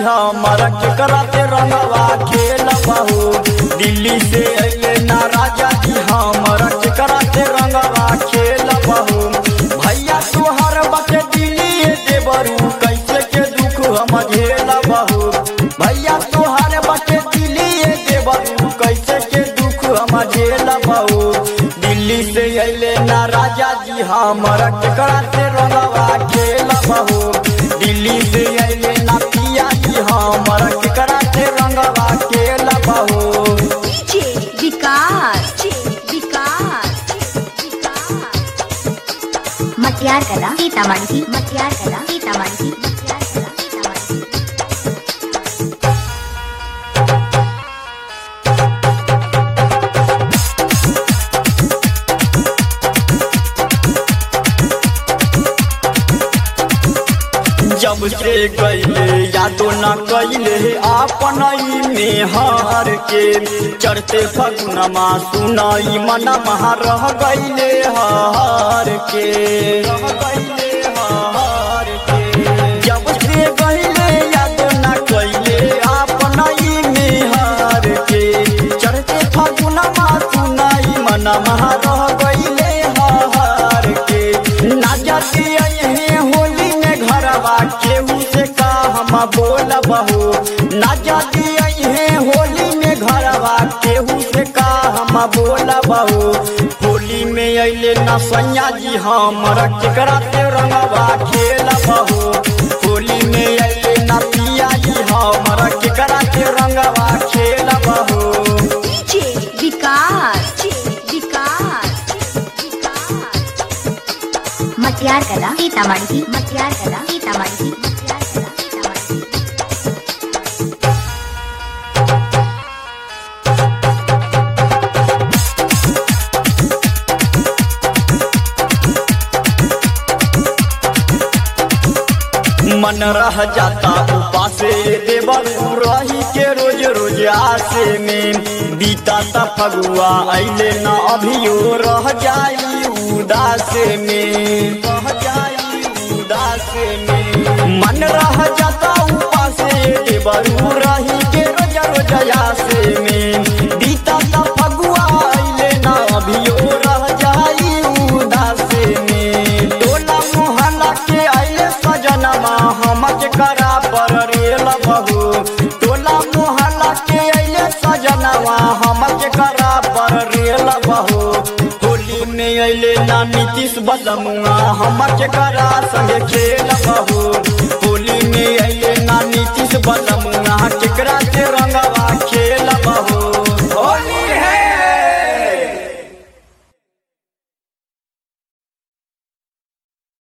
हमारा के कराते रंगवा खेल बहू दिल्ली से अइले ना राजा जी हमारा के कराते रंगवा खेल बहू भैया तुहर बटे दिल्ली देवरू कैसे के दुख हम झेल बहू भैया तुहर बटे दिल्ली देवरू कैसे के दुख हम झेल बहू दिल्ली से अइले ना राजा जी हमारा के कराते रंगवा खेल बहू दिल्ली से अइले ना पिया जी हमारा के कराते रंगवा खेल बहू डीजे विकास विकास मटियार कला सीतामढ़ी मटियार कला सीतामढ़ी मटियार कला सीतामढ़ी जब से गईले यादो न कैले आपन में हार के चढ़ते फगुनमा सुनाई मनमा रह गईले हार के रह गईले हार के जब से गईले यादो न कैले आपन में हार के चढ़ते फगुनमा सुनाई मनमा रह गईले हार के ना जाती यही होली में घरवा केहू से का हम बोल बहू ना जाती यही होली में घरवा केहू से का हम बोल बहू होली में अइले ना सैया जी हमरा केकरा से रंगवा खेल बहू होली में अइले ना पिया जी हमरा केकरा से रंगवा खेल बहू डीजे विकास विकास मटियार कला सीतामढ़ी मटियार कला सीतामढ़ी मटियार कला सीतामढ़ी मन रह जाता उपासे देवर रही के रोज रोज आसे में बीता ता फगुआ अइले न अभियो रह जाई उदासे में रह जाई उदासे में मन रह जाता उपासे देवर रही के रोज रोज आसे में बीता ता फगुआ अइले न अभियो रह जाई उदासे में टोला मोहल्ला के आइले सजनमा हमके करा पर रेल बहू टोला मोहल्ला के आइले सजनवा हमके करा पर रेल बहू होली में अइले ना नीतीश बदमुआ हमके करा संगे खेल बहू